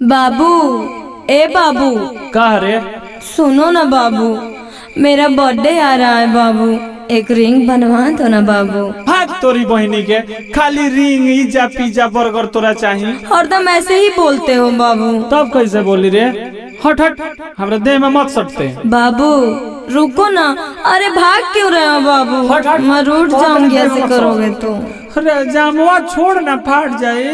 बाबू ए बाबू कह रे सुनो ना बाबू मेरा बर्थडे आ रहा है बाबू एक रिंग बनवा दो ना बाबू भाग तोरी बहनी के खाली रिंग इजा पिज्जा बर्गर तोरा चाही हरदम ऐसे ही बोलते हो बाबू तब कैसे बोली रे हट हट हमरा देह में मत सटते बाबू रुको ना अरे भाग क्यों रहे हो बाबू हट, हट। मैं रूठ बहुत जाऊंगी देर ऐसे में करोगे तो अरे जामुआ छोड़ ना फाट जाए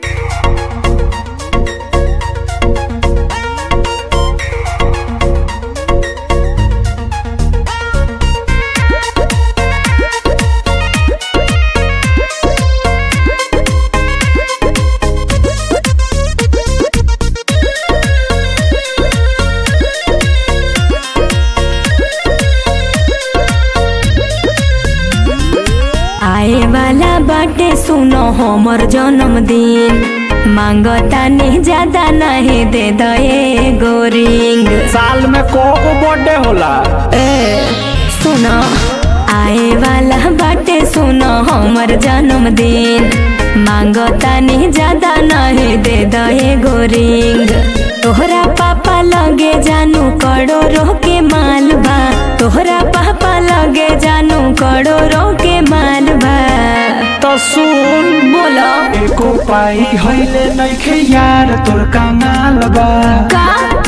आए वाला बाटे सुनो हमर जन्मदिन मांगता नहीं ज्यादा नहीं दे दे गोरिंग साल में को को बर्थडे होला ए सुनो आए वाला बाटे सुनो हमर जन्मदिन मांगता नहीं ज्यादा नहीं दे दे गोरिंग तोहरा पापा लगे जानू करोड़ों के मालबा तोहरा पापा लगे जानू करोड़ों के मालबा तो सुन बोलो एको पाई हइले नइखे यार तोर कंगाल बा का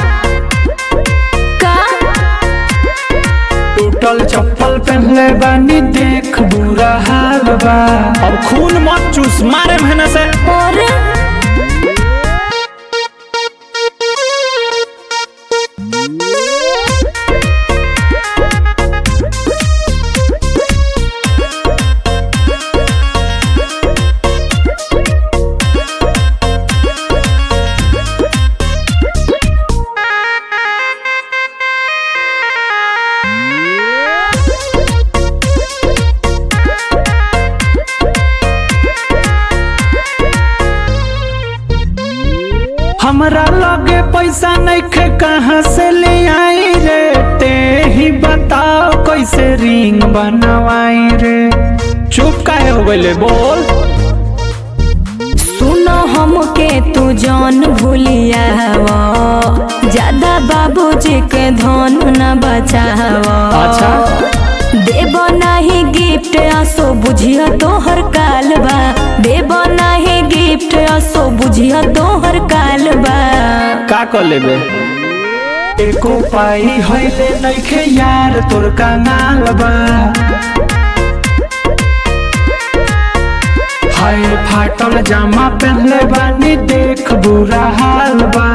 का टूटल चप्पल पहनले बानी देख बुरा हाल बा अब खून मत चूस मारे महीने से और हमरा लगे पैसा नइखे कहाँ से ले आई रे ते ही बताओ कैसे रिंग बनवाई रे चुप काहे हो गइले बोल सुनो हमके तू जान भूलिया ज्यादा बाबूजी के धन न बचाव अच्छा। देव नाही गिफ्ट असो बुझिया तोहर कालबा देव नाही गिफ्ट असो बुझिया तोहर कालबा का कर लेबे एको पाई हइले नइखे यार तोर कंगाल बा हाय फाटल जामा पहनले बानी देख बुरा हाल बा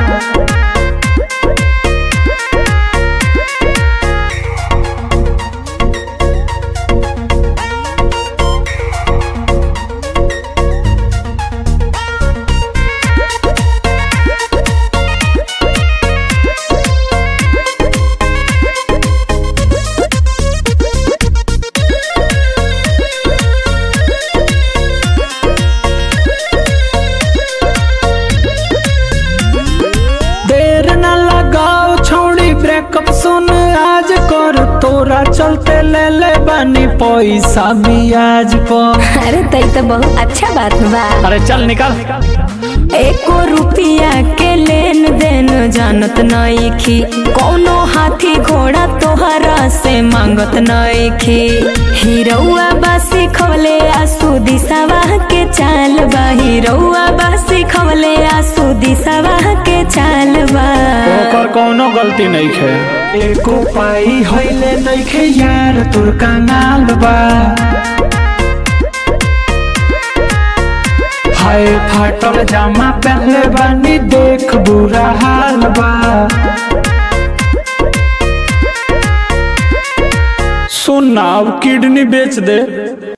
देर न लगाओ छोड़ी ब्रेकअप सुन आज कर तोरा चलते ले ले बानी पैसा बियाज पर अरे तई तो बहुत अच्छा बात बा अरे चल निकल एको रुपया के लेन देन जानत नइखी कौनो हाथी घोड़ा तोहरा से मांगत नइखी हिरौआ बासी खवले आसू दिशावा के चाल बा हिरौआ बासी खवले आसू दिशावा के चाल बा ओकर कोनो गलती नहीं है एको पाई हइले नइखे यार तोर कंगाल बा हाय फाटल जामा पहनले बानी देख बुरा हाल बा सुन ना अब किडनी बेच दे